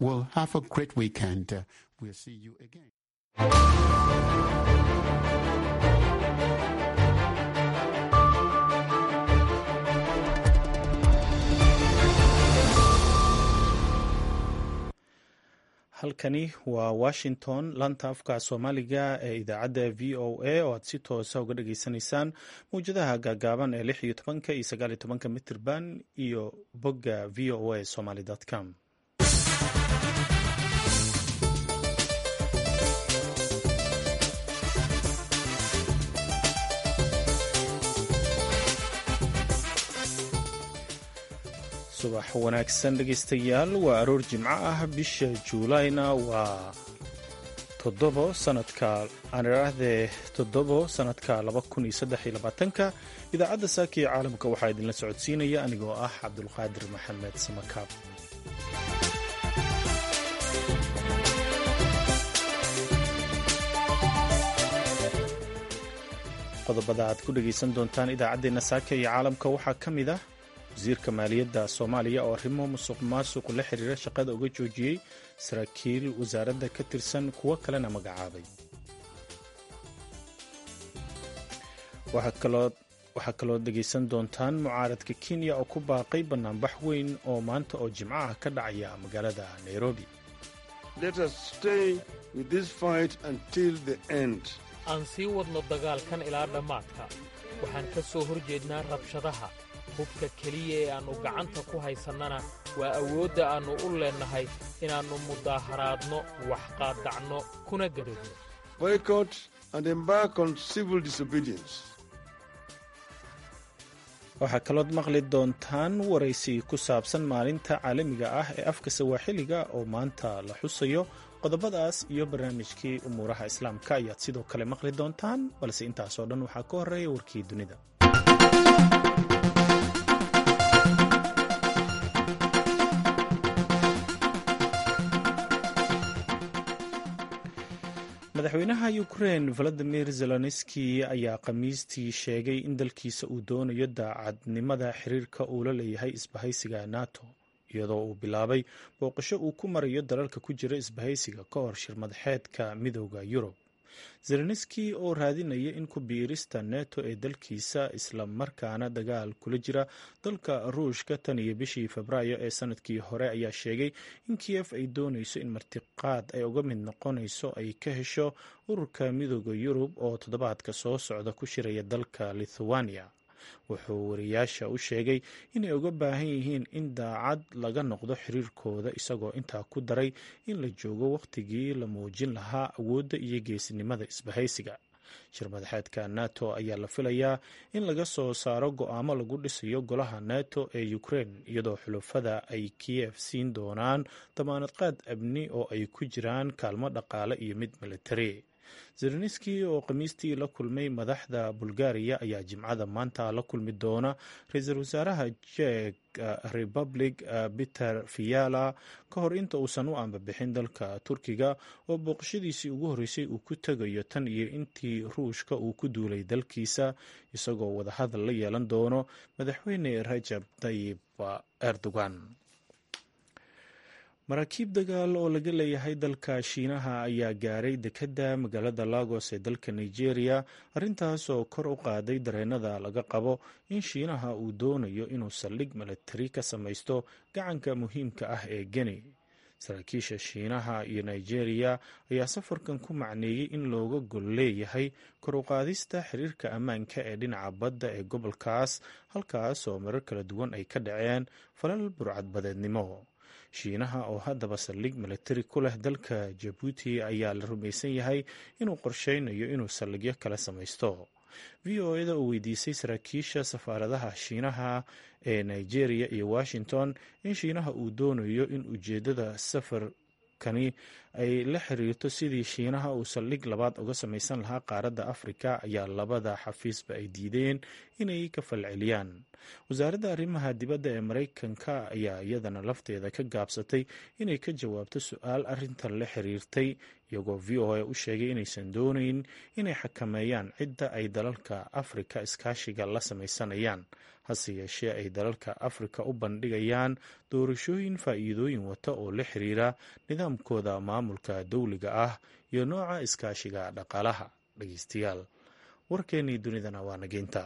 Well, have a great weekend. Uh, we'll see you again. halkani waa washington laanta afka soomaaliga ee idaacadda v o a oo aad si toosa uga dhageysanaysaan mawjadaha gaagaaban ee lix iyo tobanka iyo sagaal iyo tobanka mitirban iyo bogga v o a somaly com subax wanaagsan dhegeystayaal waa aroor jimco ah bisha juulayna waa toddobo sanadka aaniraahdee toddobo sanadka laba kun iyo saddex iyo labaatanka idaacadda saaka ee caalamka waxaa idinla socodsiinaya anigoo ah cabdulqaadir maxamed samakaab qodobada aad ku dhegeysan doontaan idaacaddeenna saaka iyo caalamka waxaa ka mid ah wasiirka maaliyadda soomaaliya oo arrimo musuq maasuq la xiriira shaqada uga joojiyey saraakiil wasaaradda ka tirsan kuwo kalena magacaabay waxaa kaloo dhegaysan doontaan mucaaradka kenya oo ku baaqay bannaanbax weyn oo maanta oo jimco ah ka dhacaya magaalada nairobi aan sii wadno dagaalkan ilaa dhammaadka waxaan ka soo hor jeednaa rabshadaha hubka keliya ee aannu gacanta ku haysannana waa awoodda aannu u leennahay inaannu mudaaharaadno wax qaadacno kuna gadhogno waxaa kalood maqli doontaan waraysi ku saabsan maalinta caalamiga ah ee afka sawaaxiliga oo maanta la xusayo qodobadaas iyo barnaamijkii umuuraha islaamka ayaad sidoo kale maqli doontaan balse intaasoo dhan waxaa ka horreeya warkii dunida madaxweynaha ukrein valadimir zelenski ayaa khamiistii sheegay in dalkiisa uu doonayo daacadnimada xiriirka uu la leeyahay isbahaysiga nato iyadoo uu bilaabay booqasho uu ku marayo dalalka ku jira isbahaysiga ka hor shirmadaxeedka midooda yurub zelenski oo raadinaya in ku biirista neto ee dalkiisa isla markaana dagaal kula jira dalka ruushka tan iyo bishii febraayo ee sanadkii hore ayaa sheegay in kiyef ay doonayso in martiqaad ay uga mid noqonayso ay ka hesho ururka midooda yurub oo toddobaadka soo socda ku shiraya dalka lithuania wuxuu wariyaasha u sheegay inay uga baahan yihiin in daacad laga noqdo xiriirkooda isagoo intaa ku daray in la joogo wakhtigii la muujin lahaa awoodda iyo geesinimada isbahaysiga shirmadaxeedka nato ayaa la filayaa in laga soo saaro go-aamo lagu dhisayo golaha nato ee ukrein iyadoo xulufada ay kiyef siin doonaan damaanadqaad amni oo ay ku jiraan kaalmo dhaqaale iyo mid militari zelenski oo khamiistii la kulmay madaxda bulgariya ayaa jimcada maanta la kulmi doona ra-iisul wasaaraha jek republic peter fiala ka hor inta uusan u ambabixin dalka turkiga oo booqashadiisii ugu horreysay uu ku tegayo tan iyo intii ruushka uu ku duulay dalkiisa isagoo wadahadal la yeelan doono madaxweyne rajab tayib erdogan maraakiib dagaal oo laga leeyahay dalka shiinaha ayaa gaaray dekedda magaalada lagos ee dalka nigeria arrintaas oo kor u qaaday dareenada laga qabo in shiinaha uu doonayo inuu saldhig milatari ka samaysto gacanka muhiimka ah ee geni saraakiisha shiinaha iyo nigeria ayaa safarkan ku macneeyey in looga gol leeyahay kor u qaadista xiriirka ammaanka ee dhinaca badda ee gobolkaas halkaas oo marar kala duwan ay ka dhaceen falal burcadbadeednimo shiinaha oo haddaba saldhig milatari ku leh dalka jabuuti ayaa la rumaysan yahay inuu qorsheynayo inuu saldhigyo kala samaysto v o eda oo weydiisay saraakiisha safaaradaha shiinaha ee nigeria iyo washington in shiinaha uu doonayo in ujeeddada safarkani ay la xiriirto sidii shiinaha uu saldhig labaad uga samaysan lahaa qaaradda afrika ayaa labada xafiisba ay diideen inay ka falceliyaan wasaaradda arrimaha dibadda ee maraykanka ayaa iyadana lafteeda ka gaabsatay inay ka jawaabto su-aal arrintan la xiriirtay iyagoo v o a u sheegay inaysan doonayn inay xakameeyaan cidda ay dalalka afrika iskaashiga la samaysanayaan hase yeeshee ay dalalka afrika u bandhigayaan doorashooyin faa'iidooyin wata oo la xiriira nidaamkooda maamulka dowliga ah iyo nooca iskaashiga dhaqaalaha dhegeystayaal warkeennii dunidana waa nageynta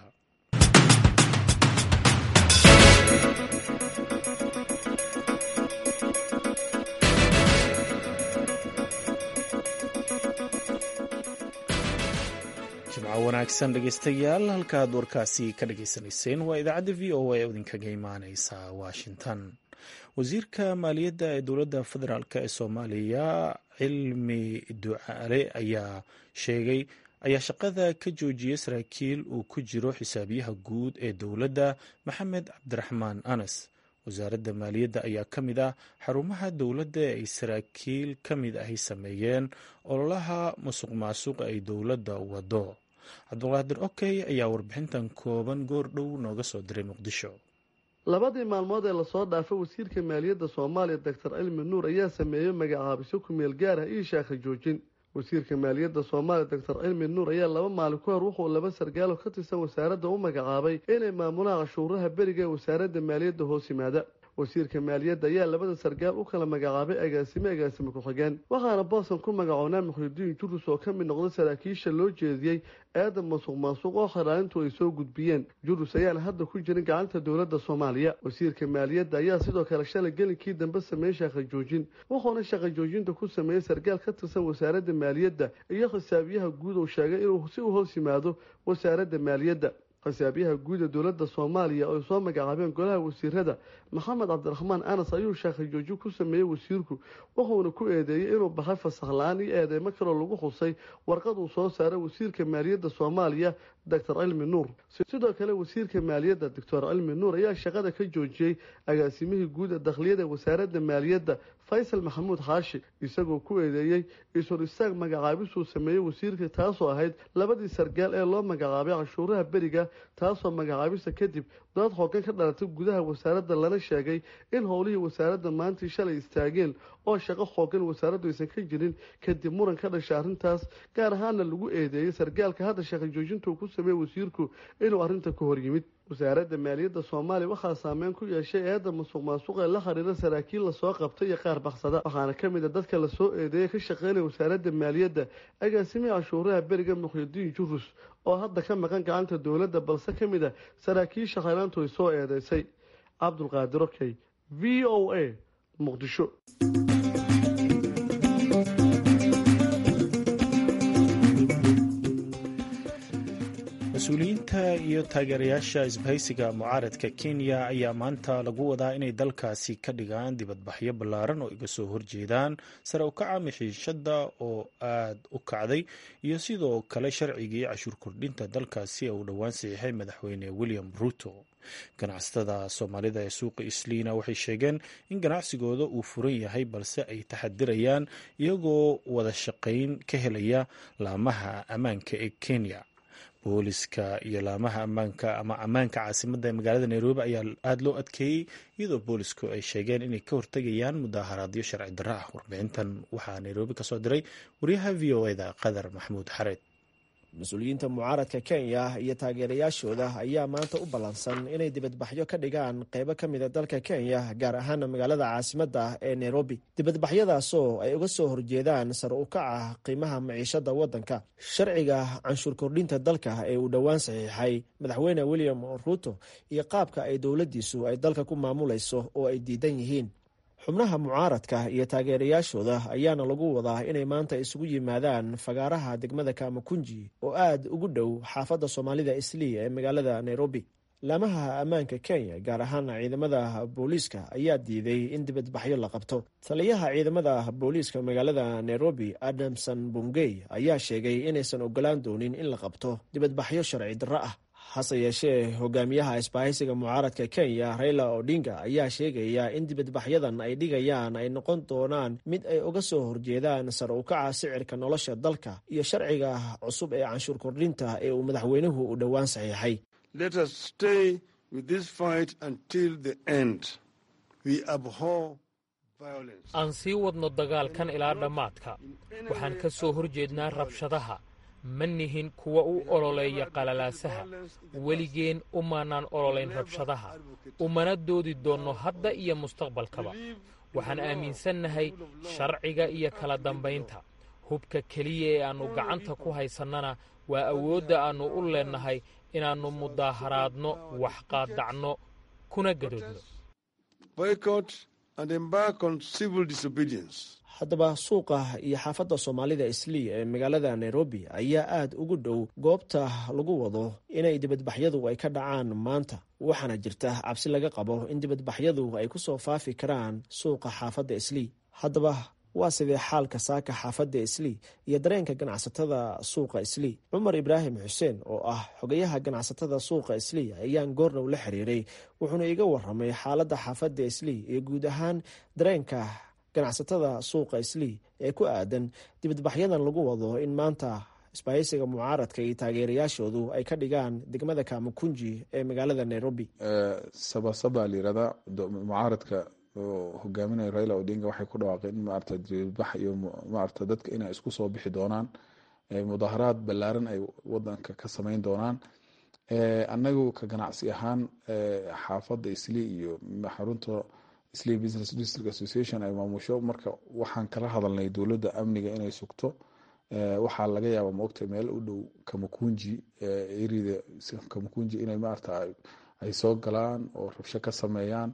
jimco wanaagsan dhegeystayaal halkaad warkaasi ka dhageysanayseen waa idaacadda v o a ee idinkaga imaaneysa washington wasiirka maaliyadda ee dowladda federaalk ee soomaaliya cilmi ducaale ayaa sheegay ayaa shaqada ka joojiyey saraakiil uu ku jiro xisaabiyaha guud ee dowladda maxamed cabdiraxmaan anas wasaaradda maaliyadda ayaa ka mid ah xarumaha dowladda ee ay saraakiil ka mid ahi sameeyeen ololaha musuq maasuq ay dowladda wado cabdulqaadir okey ayaa warbixintan kooban goor dhow nooga soo diray muqdisho labadii maalmood ee lasoo dhaafay wasiirka maaliyadda soomaaliya doctor cilmi nuur ayaa sameeyey magacaabisyo ku-meel gaar ah iyo shaakha joojin wasiirka maaliyadda soomaaliya doctor cilmi nuur ayaa laba maalin ku hor wuxuu laba sargaalo ka tirsan wasaaradda u magacaabay inay maamulaan cashuuraha beriga ee wasaaradda maaliyadda hoos yimaada wasiirka maaliyadda ayaa labada sargaal u kala magacaabay agaasime agaasime ku-xigeen waxaana boosan ku magacoonaa muxridiin jurus oo ka mid noqday saraakiisha loo jeediyey eeda masuq maasuq oo xiraalintu ay soo gudbiyeen jurus ayaana hadda ku jirin gacanta dowladda soomaaliya wasiirka maaliyadda ayaa sidoo kale shalay gelinkii dambe sameeyey shaqa joojin wuxuuna shaqa joojinta ku sameeyey sargaal ka tirsan wasaaradda maaliyadda iyo xisaabiyaha guud uu sheegay inuu si u hoos yimaado wasaaradda maaliyadda xisaabiyaha guud ee dowladda soomaaliya oo ay soo magacaabeen golaha wasiirada maxamed cabdiraxmaan anas ayuu shaakhajoojin ku sameeyey wasiirku wuxuuna ku eedeeyey inuu baxay fasakh la-aan iyo eedeymo kaloo lagu xusay warqad uu soo saaray wasiirka maaliyadda soomaaliya doctor cilmi nuur sidoo kale wasiirka maaliyadda doctor cilmi nuur ayaa shaqada ka joojiyey agaasimihii guud ee dakhliyada wasaaradda maaliyadda faysal maxamuud xaashi isagoo ku eedeeyey is-hor istaag magacaabisuu sameeyey wasiirka taasoo ahayd labadii sargaal ee loo magacaabay canshuuraha beriga taasoo magacaabista kadib dood xoogan ka dhalatay gudaha wasaaradda lana sheegay in howlihii wasaaradda maantii shalay istaageen oo shaqo xoogan wasaaraddu aysan ka jirin kadib muran ka dhashay arrintaas gaar ahaana lagu eedeeyey sargaalka hadda shaqa joojinta uu ku sameeyey wasiirku inuu arrinta ka hor yimid wasaaradda maaliyadda soomaaliya waxaa saameyn ku yeeshay eedda musuq maasuq ee la xiriira saraakiil lasoo qabtay iyo qaar baksada waxaana ka mid a dadka lasoo eedeeyay ka shaqeynaya wasaaradda maaliyadda agaasimihii cashuuraha beriga muxyidiin jurus oo hadda ka maqan gacanta dowladda balse ka mid a saraakiisha khayraantu ay soo eedeysay cabdulqaadir okey v o a muqdisho mas-uuliyiinta iyo taageerayaasha isbahaysiga mucaaradka kenya ayaa maanta lagu wadaa inay dalkaasi ka dhigaan dibadbaxyo ballaaran oo iga soo horjeedaan sare u kaca mixiishadda oo aad u kacday iyo sidoo kale sharcigii cashuur kordhinta dalkaasi uu dhowaan saxiixay madaxweyne william ruto ganacsatada soomaalida ee suuqa isliina waxay sheegeen in ganacsigooda uu furan yahay balse ay taxadirayaan iyagoo wada shaqayn ka helaya laamaha ammaanka ee kenya booliska iyo laamaha ammaanka ama ammaanka caasimadda ee magaalada nairobi ayaa aada loo adkeeyey iyadoo boolisku ay sheegeen inay ka hortegayaan mudaaharaadyo sharci darro ah warbixintan waxaa nairobi kasoo diray wariyaha v o eda qadar maxamuud xareed mas-uuliyiinta mucaaradka kenya iyo taageerayaashooda ayaa maanta u ballansan inay dibadbaxyo ka dhigaan qeybo ka mida dalka kenya gaar ahaana magaalada caasimadda ee nairobi dibadbaxyadaasoo ay uga soo horjeedaan sar u kaca qiimaha maciishada waddanka sharciga canshuur kordhinta dalka ee uu dhowaan saxiixay madaxweyne william ruto iyo qaabka ay dowladdiisu ay dalka ku maamulayso oo ay diidan yihiin xubnaha mucaaradka iyo taageerayaashooda ayaana lagu wadaa inay maanta isugu yimaadaan fagaaraha degmada kamakunji oo aad ugu dhow xaafadda soomaalida islii ee magaalada nairobi laamaha ammaanka kenya gaar ahaan ciidamada booliiska ayaa diiday in dibadbaxyo la qabto taliyaha ciidamada booliiska magaalada nairobi adamson bungey ayaa sheegay inaysan ogolaan doonin in la qabto dibadbaxyo sharci darro ah hase yeeshee hogaamiyaha isbahaysiga mucaaradka kenya raila odinga ayaa sheegaya in dibadbaxyadan ay dhigayaan ay noqon doonaan mid ay uga soo horjeedaan sar u kaca sicirka nolosha dalka iyo sharciga cusub ee canshuur kordhinta ee uu madaxweynuhu u dhowaan saxiixay aan sii wadno dagaalkan ilaa dhammaadka waxaan ka soo horjeednaa rabshadaha ma nihin kuwa u ololeeya qalalaasaha weligeen umaanaan ololayn rabshadaha umana doodi doonno hadda iyo mustaqbalkaba waxaan aaminsannahay sharciga iyo kala dambaynta hubka keliya ee aannu gacanta ku haysannana waa awoodda aannu u leennahay inaannu mudaaharaadno wax qaadacno kuna gadoodno haddaba suuqa iyo xaafadda soomaalida islii ee magaalada nairobi ayaa aada ugu dhow goobta lagu wado inay dibadbaxyadu ay ka dhacaan maanta waxaana jirta cabsi laga qabo in dibadbaxyadu ay ku soo faafi karaan suuqa xaafadda islii haddaba waa sidee xaalka saaka xaafadda islii iyo dareenka ganacsatada suuqa islii cumar ibraahim xuseen oo ah xogayaha ganacsatada suuqa islii ayaan goordhow la xiriiray wuxuuna iga waramay xaaladda xaafadda islii iyo guud ahaan dareenka ganacsatada suuqa islii ee ku aadan dibadbaxyadan lagu wado in maanta isbahaysiga mucaaradka iyo taageerayaashoodu ay ka dhigaan degmada kamakunji ee magaalada nairobi sabasaba layirahdaa mucaaradka oo hogaaminaya raila odinga waxay ku dhawaaqeen in maarata dibadbax iyo maarata dadka inay isku soo bixi doonaan mudaharaad ballaaran ay wadanka ka sameyn doonaan annagu ka ganacsi ahaan xaafadda islii iyo xarunta islii business district association ay maamusho marka waxaan kala hadalnay dowladda amniga inay sugto waxaa laga yaaba maogta meel u dhow kamakunji erida kamakunji inay maarata ay soo galaan oo rabsho ka sameeyaan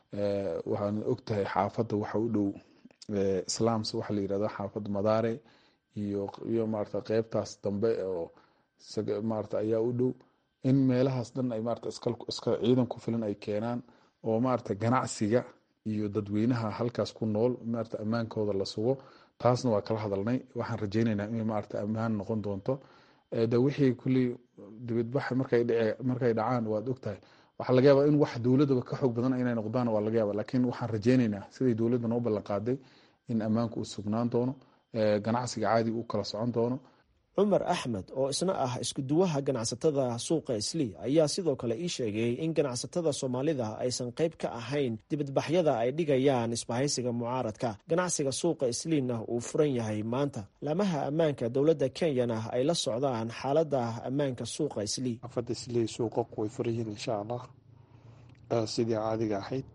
waxaan ogtahay xaafadda waxa u dhow islaams waxa la yirahda xaafadda madaare iyo iyo maarata qeybtaas dambe oo maarata ayaa u dhow in meelahaas dhan ay maarata iska ciidan ku filan ay keenaan oo maarata ganacsiga iyo dadweynaha halkaas ku nool maarata ammaankooda la sugo taasna waa kala hadalnay waxaan rajeyneynaa inay maarata ammaan noqon doonto de wixii kulli dibadbaxa markay dhacaan waad ogtahay waxaa laga yaaba in wax dowladaba ka xoog badan inay noqdaan waa laga yaaba laakiin waxaan rajeyneynaa siday dowladda noo ballan qaaday in ammaanku uu sugnaan doono ganacsiga caadi uu kala socon doono cumar axmed oo isna ah iskuduwaha ganacsatada suuqa islii ayaa sidoo kale ii sheegay in ganacsatada soomaalida aysan qayb ka ahayn dibadbaxyada ay dhigayaan isbahaysiga mucaaradka ganacsiga suuqa isliina uu furan yahay maanta laamaha ammaanka dowladda kenyana ay la socdaan xaalada ammaanka suuqa islii xaafadda islii suuqaq way furan yihiin insha allah sidii caadiga ahayd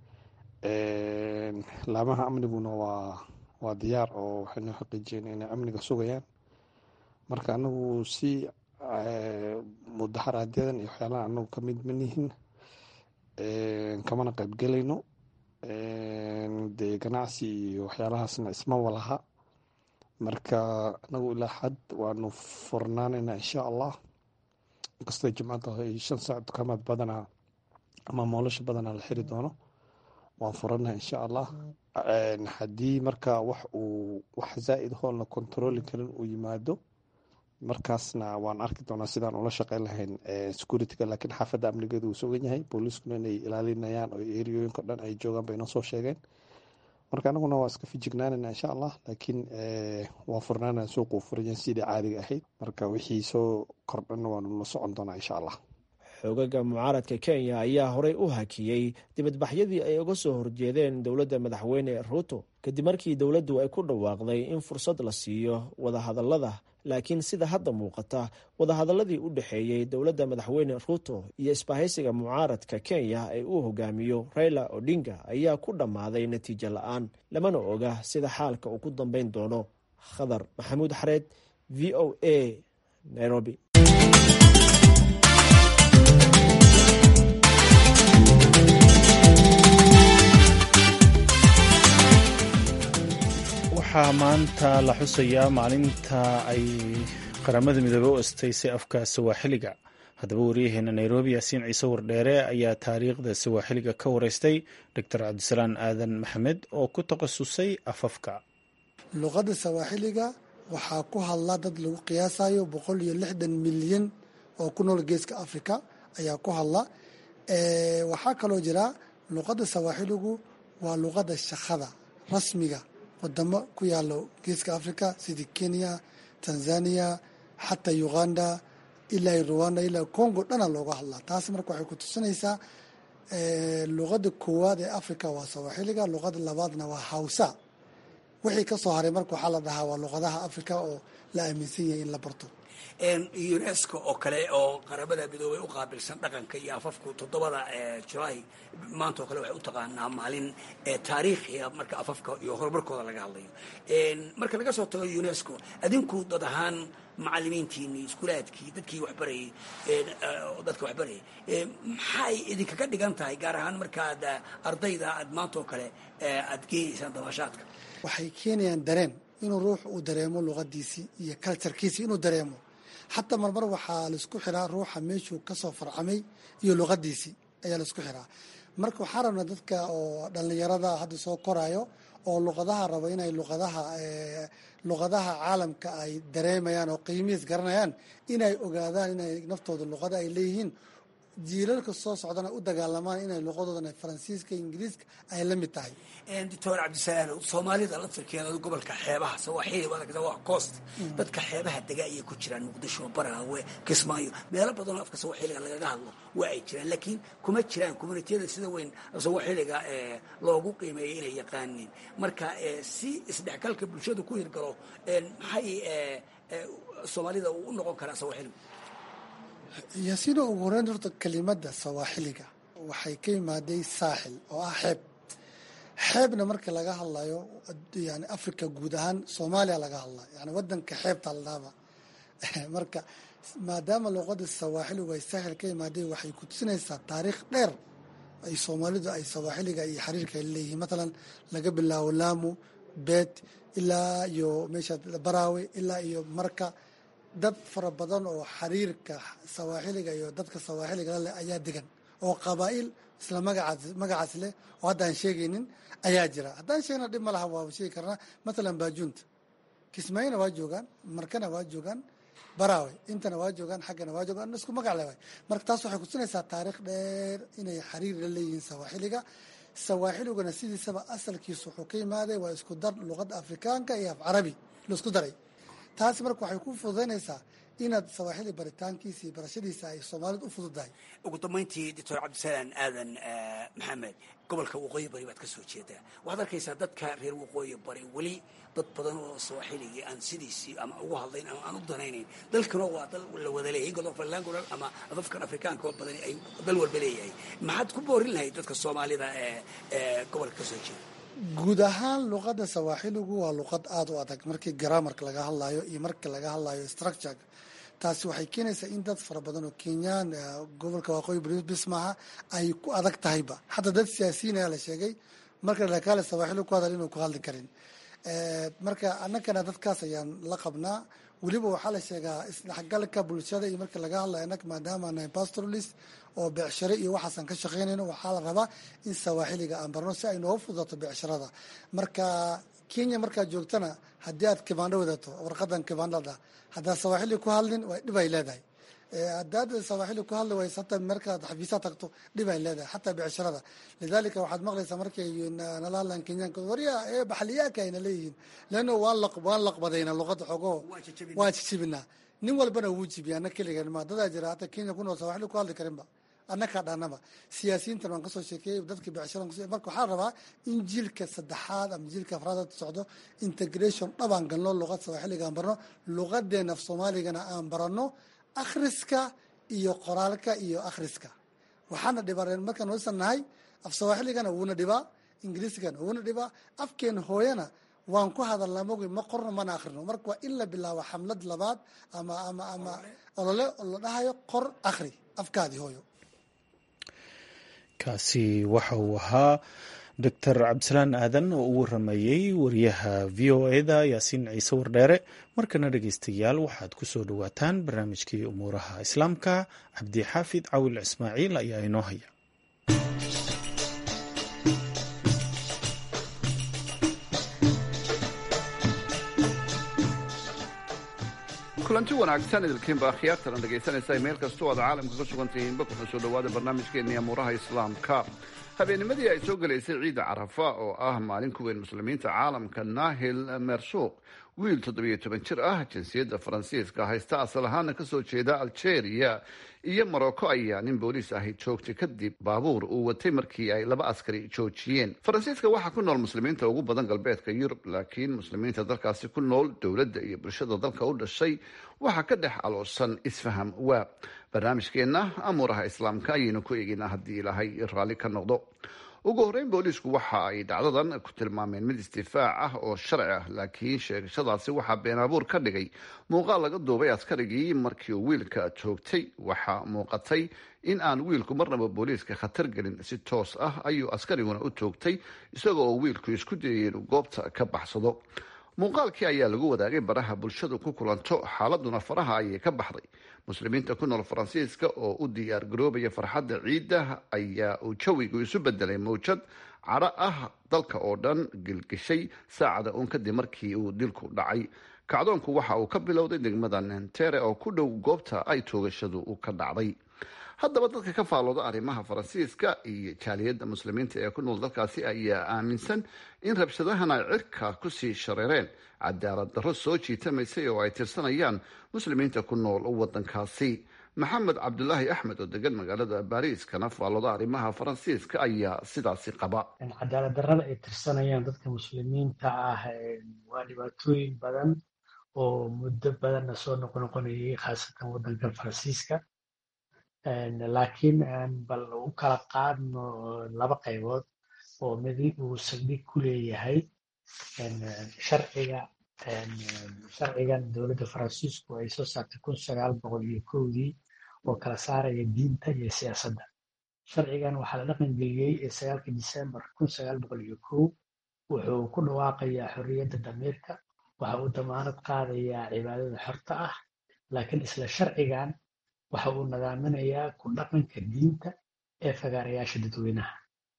laamaha amniguna waa waa diyaar oo waxay noo xaqiijiyeen inay amniga sugayaan marka anagu si mudaharaadyadaan iyo waxyaalaha anagu ka mid manihin kamana qaybgelayno dee ganacsi iyo waxyaalahaasna isma walaha marka anagu ilaa xad waanu furnaanayna insha allah inkastoo jimcadda ay shan saac dukaamaad badanaa ama moolasha badanaa la xiri doono waan furanaha insha allah haddii marka wax uu wax zaa'id hoolna controli karin uu yimaado markaasna waan arki doonaa sidaan ula shaqeyn lahayn securityga laakiin xaafadda amnigeedu uu sugan yahay booliiskuna inay ilaalinayaan oo eriyooyinka dhan ay joogaan bay noo soo sheegeen marka anaguna waa iska fijignaanayna insha allah laakiin waa furnaana suuquu furanyahay sidii caadiga ahayd marka wixii soo kordhanna waanu la socon doonaa insha allah xoogaga mucaaradka kenya ayaa horey u hakiyey dibadbaxyadii ay uga soo horjeedeen dowladda madaxweyne ruuto kadib markii dowladdu ay ku dhawaaqday in fursad la siiyo wadahadallada laakiin sida hadda muuqata wadahadalladii u dhexeeyey dowladda madaxweyne ruuto iyo isbahaysiga mucaaradka kenya ee uu hogaamiyo raila odinga ayaa ku dhammaaday natiijo la-aan lamana oga sida xaalka uu ku dambeyn doono khadar maxamuud xareed v o a nairobi waxaa maanta la xusayaa maalinta ay qaramada midoobey u astaysay afka sawaaxiliga haddaba waryaheena nairobi yaasiin ciise wardheere ayaa taariikhda sawaaxiliga ka wareystay doctor cabdisalaan aadan maxamed oo ku takhasusay afafka luqadda sawaaxiliga waxaa ku hadla dad lagu qiyaasayo boqol iyo lixdan milyan oo ku nool geeska africa ayaa ku hadla waxaa kaloo jira luqadda sawaaxiligu waa luqadda shaqada rasmiga wadamo ku yaalo geeska africa sidii kenya tanzania xataa uganda ilaa rwanda ilaa congo dhana looga hadlaa taas marka waxay ku tusinaysaa luqada koowaad ee africa waa sawaaxiliga luqada labaadna waa hawsa wixii kasoo haray marka waxaa la dhahaa waa luqadaha africa oo la aaminsan yahay in la barto unesco oo kale oo qaramada midoobay u qaabilsan dhaqanka iyo afafku toddobada julaay maanta oo kale waxay u taqaanaa maalin taariikhiga marka afafka iyo horumarkooda laga hadlayo marka laga soo tago unesco adinku dad ahaan macalimiintiini iskuulaadkii dadkii waxbarayay dadka waxbarayay maxay idinkaga dhigan tahay gaar ahaan markaad ardayda aad maanta oo kale aad geenaysaan dabaashaadka waxay keenayaan dareen inuu ruux uu dareemo luqadiisii iyo culturkiisii inuu dareemo xataa marmar waxaa laisku xiraa ruuxa meeshuu kasoo farcamay iyo luqadiisii ayaa laisku xiraa marka waxaa rabnaa dadka oo dhallinyarada hadda soo koraayo oo luqadaha raba inay luqadaha luqadaha caalamka ay dareemayaan oo qiimihiis garanayaan inay ogaadaan inay naftooda luqada ay leeyihiin jiilalka soo socdana u dagaalamaan inay luqadoodan faransiiska ingiriiska ay la mid tahay doctor cabdisalaam soomaalida laftirkeeda gobolka xeebaha sawaaxili waa coast dadka xeebaha dega ayay ku jiraan muqdisho baraawe kismaayo meelo badanoo afka sawaaxiliga lagaga hadlo waa ay jiraan laakiin kuma jiraan communitiyada sida weyn sawaaxiliga loogu qiimeeyay inay yaqaaniin marka si isdhexgalka bulshadu ku hirgalo maxay soomaalida u noqon karaa sawaaxiligu yaasiino ugu horeyn horta kelimada sawaaxiliga waxay ka imaaday saaxil oo ah xeeb xeebna marka laga hadlayo yani africa guud ahaan soomaaliya laga hadlayo yani wadanka xeebta ladhaaba marka maadaama luqada sawaaxiligu ay saaxil ka imaaday waxay ku tusinaysaa taariikh dheer ay soomaalidu ay sawaaxiliga iyo xiriirka ay leeyihiin matalan laga bilaabo laamu beet ilaa iyo meesha baraawe ilaa iyo marka dad fara badan oo xiriirka sawaaxiliga iyo dadka sawaaxiliga leh ayaa degan oo qabaa'il isla magacaas magacaas leh oo hadda aan sheegaynin ayaa jira haddaan sheegna dhib ma laha waa sheegi karnaa matalan baajuunta kismaayona waa joogaan markana waa joogaan baraawe intana waa joogaan xaggana waa joogaan isku magac leh waay marka taas waxay kutusinaysaa taariikh dheer inay xiriir la leeyihiin sawaaxiliga sawaaxiliguna sidiisaba asalkiisu wuxuu ka yimaaday waa isku dar luqadda afrikaanka iyo af carabi laisku daray taasi marka waxay ku fududaynaysaa inaad sawaaxili baritaankiisa iyo barashadiisa ay soomaalidu u fududahay ugu dambayntii doctor cabdisalaam aadan maxamed gobolka waqooyi bari baad ka soo jeedaa waxaad arkaysaa dadka reer waqooyi bari weli dad badan oo sawaaxiligii aan sidiisii ama ugu hadlayn ama aan u danaynayn dalkana waa dal la wada leeyahay godofalaangola ama afafkan afrikaanka oo badani ay dal walba leeyahay maxaad ku boorin lahayd dadka soomaalida ee gobolka ka soo jeeda guud ahaan luqadda sawaaxiligu waa luqad aada u adag markii garamarka laga hadlayo iyo markii laga hadlayo structurega taasi waxay keenaysaa in dad fara badan oo kenyaan gobolka waqooyi bis maaha ay ku adag tahayba xataa dad siyaasiyiin ayaa la sheegay marka lakaale sawaaxili ku hadal inuu ku hadli karin marka annagana dadkaas ayaan la qabnaa weliba waxaa la sheegaa isdhexgalka bulshada iyo marka laga hadlayo annaga maadaama nahay pastoralist oo becsharo iyo waxaasaan ka shaqaynayno waxaa la rabaa in sawaaxiliga aan barno si ay nooga fudato becshirada marka kenya markaad joogtana haddii aad kibaandho wadato warqadan kibaandhada haddaad sawaaxili ku hadlin waa dhib ay leedahay haddaad sawaaxili ku hadli waysa hataa markaad xafiisaa tagto dhib ay leedahay xataa becshirada lidaalika waxaad maqlaysaa markay nala hadlaan kenyaanka warya ee baxliyaaka ayna leeyihiin leanno waan waan laqbadayna luqadda xogoo waa jijibinaa nin walbana wuu jibiya ana keligan ma dadaa jira hata kenya ku nool sawaaxili ku hadli karinba annakaa dhaanaba siyaasiyiintan waan kasoo sheekeeyey dadkii becshira marka waxaa rabaa in jiilka saddexaad ama jiilka afraad socdo integration dhabaan galno luqad sawaaxiliga aan barno luqadeena af soomaaligana aan barano akhriska iyo qoraalka iyo akhriska waxaana dhibaa markaan waysan nahay af sawaaxiligana wuuna dhibaa ingiriisigana wuuna dhibaa afkeena hooyana waan ku hadalnaa mogi ma qorno mana akhrino marka waa in la bilaabo xamlad labaad ama ama ama olole la dhahayo qor akhri afkaadii hooyo kaasi waxa uu ahaa doctor cabdisalaan aadan oo u waramayey wariyaha v o eda yaasiin ciise wardheere markana dhegeystayaal waxaad ku soo dhowaataan barnaamijkii umuuraha islaamka cabdixaafid cawil ismaaciil ayaa inoo haya kulanti wanaagsan idilkiinba akhyaartana dhegaysanaysa meel kastoo aad caalamka ka sugan tihiinba kuna soo dhowaada barnaamijkeenii amuuraha islaamka habeennimadii ay soo gelaysay ciidda carafa oo ah maalin ku weyn muslimiinta caalamka naahil mersuuq wiil toddobiyo toban jir ah jinsiyadda faransiiska haysta asal ahaana kasoo jeeda algeria iyo morocco ayaa nin booliis ahi joogtay kadib baabuur uu watay markii ay laba askari joojiyeen faransiiska waxaa ku nool muslimiinta ugu badan galbeedka yurub laakiin muslimiinta dalkaasi ku nool dowladda iyo bulshada dalka u dhashay waxaa ka dhex aloosan isfaham waa barnaamijkeenna amuuraha islaamka ayaynu ku eegeynaa haddii ilaahay raalli ka noqdo ugu horreyn booliisku waxa ay dhacdadan ku tilmaameen mid isdifaac ah oo sharci ah laakiin sheegashadaasi waxaa been abuur ka dhigay muuqaal laga duubay askarigii markii uu wiilka joogtay waxaa muuqatay in aan wiilku marnaba booliiska khatar gelin si toos ah ayuu askariguna u toogtay isagoo wiilku isku dayay inuu goobta ka baxsado muuqaalkii ayaa lagu wadaagay baraha bulshadu ku kulanto xaaladuna faraha ayay ka baxday muslimiinta ku nool faransiiska oo u diyaar garoobaya farxadda ciidda ayaa uu jawigu isu bedelay mawjad cadho ah dalka oo dhan gilgishay saacada uun kadib markii uu dilku dhacay kacdoonku waxa uu ka bilowday degmada nentere oo ku dhow goobta ay toogashadu u ka dhacday haddaba dadka ka faalooda arrimaha faransiiska iyo jaaliyadda muslimiinta ee ku nool dalkaasi ayaa aaminsan in rabshadahan ay cirka kusii shareereen cadaalad darro soo jiitamaysay oo ay tirsanayaan muslimiinta ku nool wadankaasi maxamed cabdulaahi axmed oo degan magaalada baariis kana faalooda arrimaha faransiiska ayaa sidaasi qaba cadaalad darrada ay tirsanayaan dadka muslimiinta ah waa dhibaatooyin badan oo muddo badanna soo noqonoqonayay khaasatan wadanka faransiiska laakiin bal u kala qaadno laba qaybood oo midi uu saldhig ku leeyahay sharciga sharcigan dowladda faransiisku ay soo saartay kun sagaal boqol iyo kowdii oo kala saaraya diinta iyo siyaasadda sharcigan waxaa la dhaqan geliyey sagaalka disembar kun sagaal boqol iyo kow wuxuu ku dhawaaqayaa xorriyadda damiirka waxa uu damaanad qaadayaa cibaadada xorta ah laakiin isla sharcigan waxa uu nadaaminayaa ku dhaqanka diinta ee fagaarayaasha dadweynaha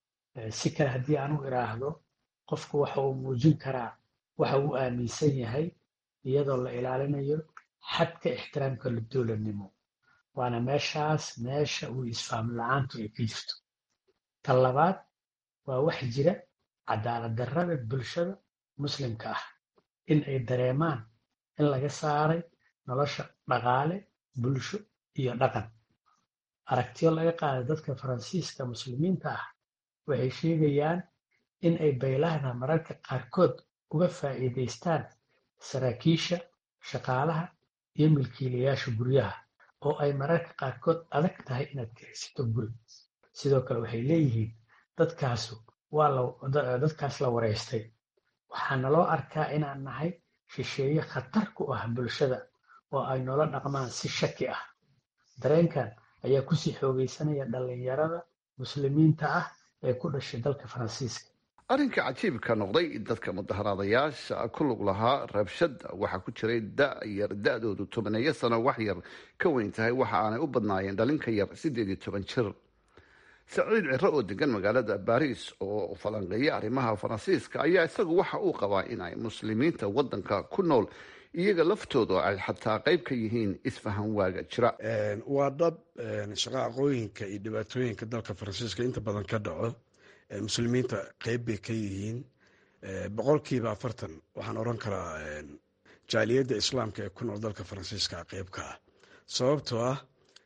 si kale haddii aan u iraahdo qofku waxa uu muujin karaa waxa uu aaminsan yahay iyadoo la ilaalinayo xadka ixtiraamka dowladnimo waana meeshaas meesha uu isfahm la-aantu ay ka jirto tan labaad waa wax jira cadaalad darrada bulshada muslimka ah in ay dareemaan in laga saaray nolosha dhaqaale bulsho iyo dhaqan aragtiyo laga qaaday dadka faransiiska muslimiinta ah waxay sheegayaan in ay baylahda mararka qaarkood uga faa'iidaystaan saraakiisha shaqaalaha iyo milkiilayaasha guryaha oo ay mararka qaarkood adag tahay inaad kiraysato guri sidoo kale waxay leeyihiin dadkaasu waa dadkaas la wareystay waxaana loo arkaa inaan nahay shisheeye khatar ku ah bulshada oo ay noola dhaqmaan si shaki ah dareenkan ayaa kusii xoogaysanaya dhallinyarada muslimiinta ah ee ku dhashay dalka faransiiska arrinka cajiibka noqday dadka mudaharaadayaasha ku lug lahaa rabshada waxaa ku jiray da-yar da-doodu tobaneeyo sano wax yar ka weyn tahay waxa aanay u badnaayeen dhalinka yar siddeed iyo toban jir saciid ciro oo degan magaalada baris oo falanqeeya arrimaha faransiiska ayaa isagu waxa uu qabaa in ay muslimiinta wadanka ku nool iyaga laftooda ay xataa qayb ka yihiin isfahan waaga jira waa dhab shaqaaqooyinka iyo dhibaatooyinka dalka faransiiska inta badan ka dhaco muslimiinta qeyb bay ka yihiin boqolkiiba afartan waxaan oran karaa jaaliyadda islaamka ee ku nool dalka faransiiska qeyb ka ah sababtoo ah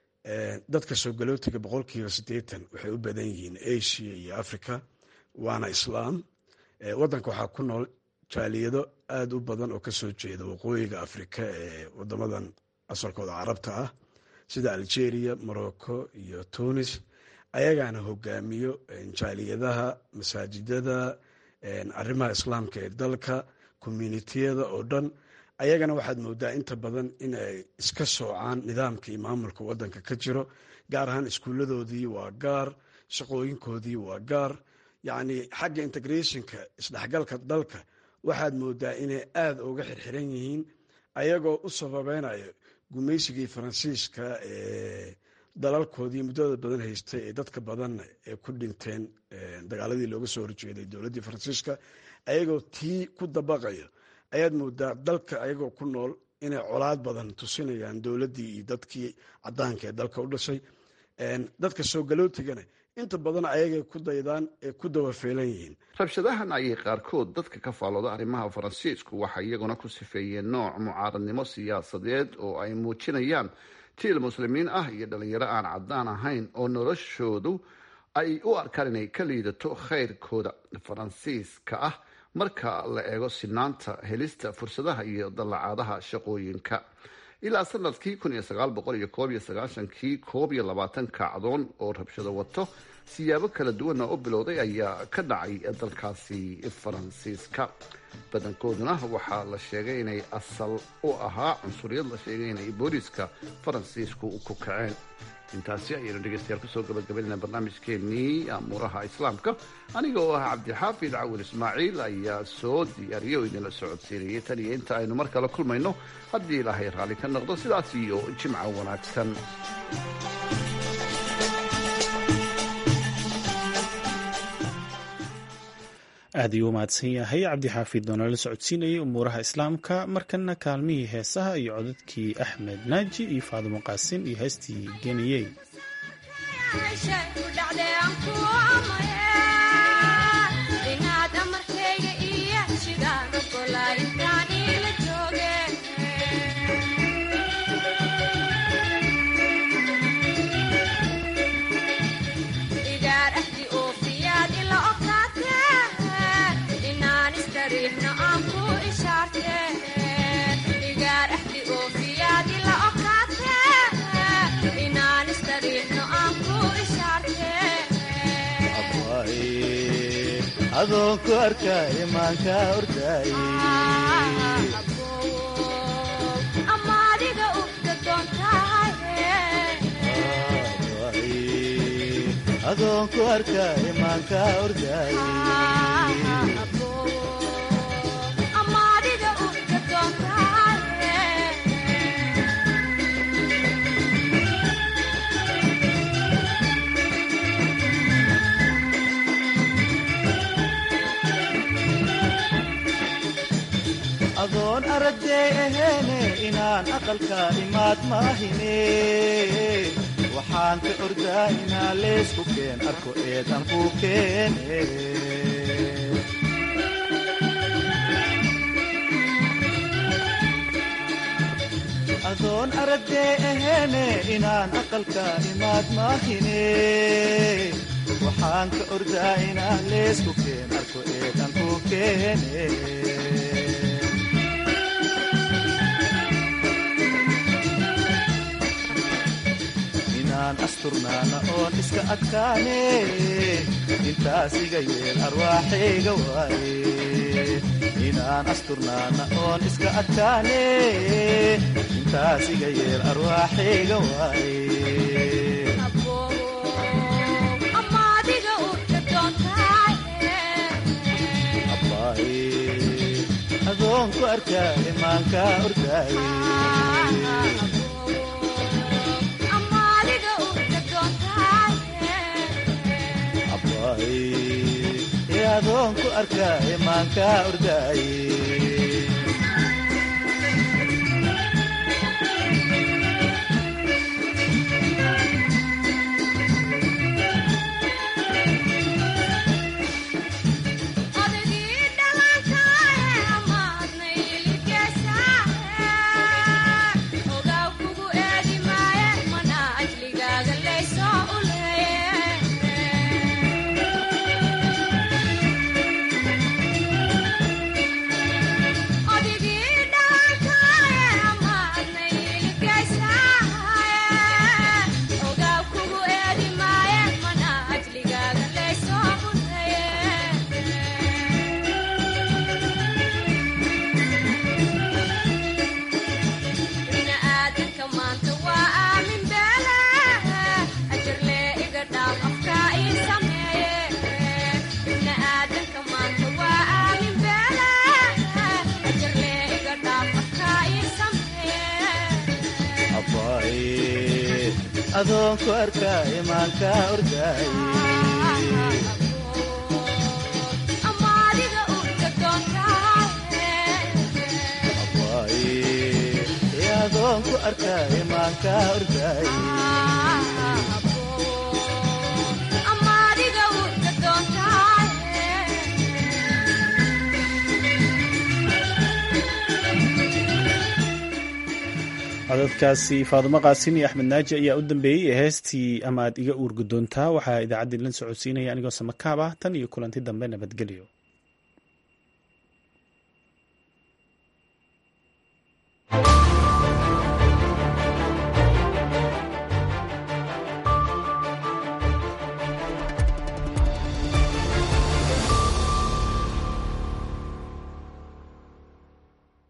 dadka soo galootiga boqolkiiba siddeetan waxay u badan yihiin asia iyo africa waana islaam wadanka waxaa ku nool jaaliyado aada u badan oo kasoo jeeda waqooyiga afrika ee wadamadan asalkooda carabta ah sida algeria morocco iyo tunis ayagaana hogaamiyo jaaliyadaha masaajidada arrimaha islaamka ee dalka communitiyada oo dhan ayagana waxaad moodaa inta badan in ay iska soocaan nidaamka iyo maamulka wadanka ka jiro gaar ahaan iskuuladoodii waa gaar shaqooyinkoodii waa gaar yacni xagga integrationka isdhexgalka dalka waxaad moodaa inay aada uga xirxiran yihiin ayagoo u sababeynayo gumaysigii faransiiska ee dalalkoodii muddada badan haystay ee dadka badanna ee ku dhinteen dagaaladii looga soo horjeeday dowladdii faransiiska ayagoo tii ku dabaqayo ayaad moodaa dalka ayagoo ku nool inay colaad badan tusinayaan dowladdii iyo dadkii cadaanka ee dalka u dhashay dadka soo galootigana inta badan ayagay ku daydaan ee ku dawafeelan yihiin rabshadahan ayay qaarkood dadka ka faalooda arrimaha faransiisku waxay iyaguna ku sifeeyeen nooc mucaaradnimo siyaasadeed oo ay muujinayaan tiil muslimiin ah iyo dhalinyaro aan caddaan ahayn oo noloshoodu ay u arkaan inay ka liidato khayrkooda faransiiska ah marka la eego sinaanta helista fursadaha iyo dallacaadaha shaqooyinka ilaa sanadkii kun iyo sagaal boqol iyo koob iyo sagaashankii koob iyo labaatan kacdoon oo rabshado wato siyaabo kala duwana u bilowday ayaa ka dhacay dalkaasi faransiiska badankooduna waxaa la sheegay inay asal u ahaa cunsuriyad la sheegay inay booliiska faransiisku ku kaceen intaasi ayaynu dhegeystayaal kusoo gabagabaynayna barnaamijkeenii amuuraha islaamka aniga oo ah cabdixaafid cawil ismaaciil ayaa soo diyaariya oo idinla socodsiinayay tan iyo inta aynu mar kale kulmayno haddii ilaahay raalli ka noqdo sidaas iyo jimca wanaagsan aad ayuu u mahadsan yahay cabdixaafid oo nala socodsiinayay umuuraha islaamka markana kaalmihii heesaha iyo codadkii axmed naaji iyo faadimo qaasin iyo heestii geniyey adoonku arkaa imaanka ordaay adoonku arkaa imaanka ordaay adoon aragday aheene inaan aqalka imaad maahine waxaan ka ordaa inaa leesku keen arko eedan ku keene adoon aragday aheene inaan aqalka imaad maahine waxaan ka ordaa inaa leesku keen arko eedan ku keene asturnaana oon iska adkaane intaas iga yeel arwaaxayga waaye inaan asturnaana oon iska adkaane intaas iga yeel arwaaxayga waaye adoonku arkaa imaanka ordaaye adoonku arkaa imaanka ordaaye adoonku arkaa imaanka ordaaye adoonku arkaa imaanka ordaaye codadkaasi faadumo qaasin iyo axmed naaji ayaa u dambeeyey ee heestii ama aad iga uurgudoontaa waxaa idaacaddii lan socodsiinaya anigoo samakaab ah tan iyo kulanti dambe nabadgelyo